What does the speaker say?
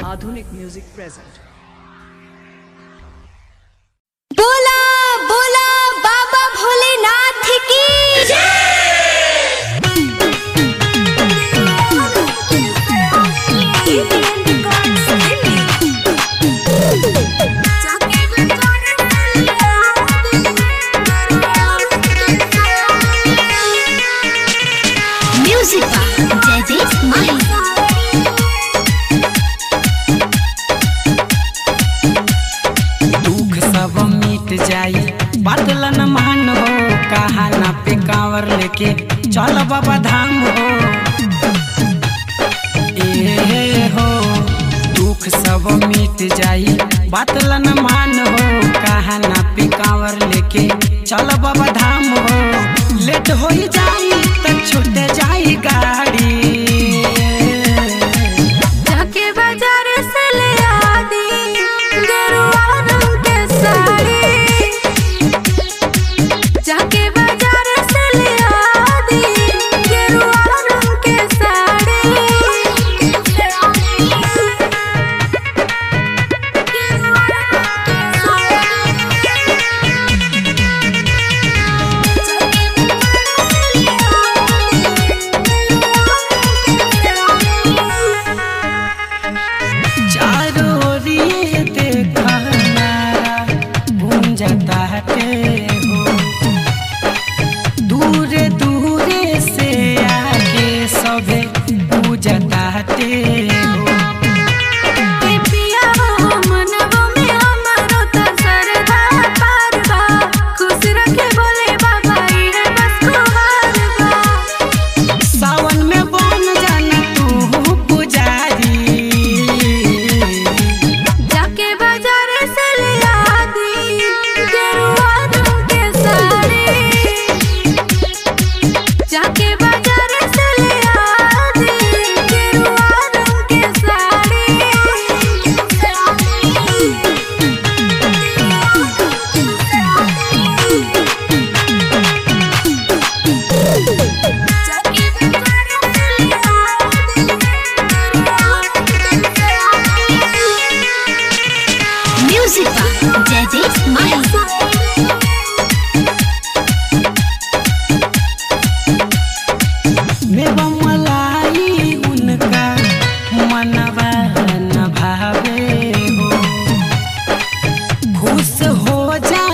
Adhunik Music present. बोला बोला बाबा भोलेनाथ की म्यूजिक जय जय माही दुख सब मिट जाई बादल न मान हो कहाना पे कांवर लेके चल बाबा धाम हो ए हो दुख सब मिट जाई बादल न मान हो कहाना पे कांवर लेके चल बाबा धाम हो लेट हो जाई त छूट जाई गाड़ी जाके बाजार से ले आदी गरुआ रंग के साड़ी जाके बाजार से ले आदी गरुआ रंग के साड़ी चारों ओरिए देखा नारा गूंजता है हो दूरे दूरे से आके सभे पूजता है हो पिया हो मनवा में हमारो त सरधा पारवा खुश रखे बोले बाबा इहे बस कुहार बा सावन में बन जाना तू पुजारी जाके बाजार से ले आदी गरुआ रंग के साड़ी जाके बाजार से ले आदी गरुआ रंग के म्यूजिक जय जय माही मेवा मलाई उनका मनवा न भावे हो खुश हो जा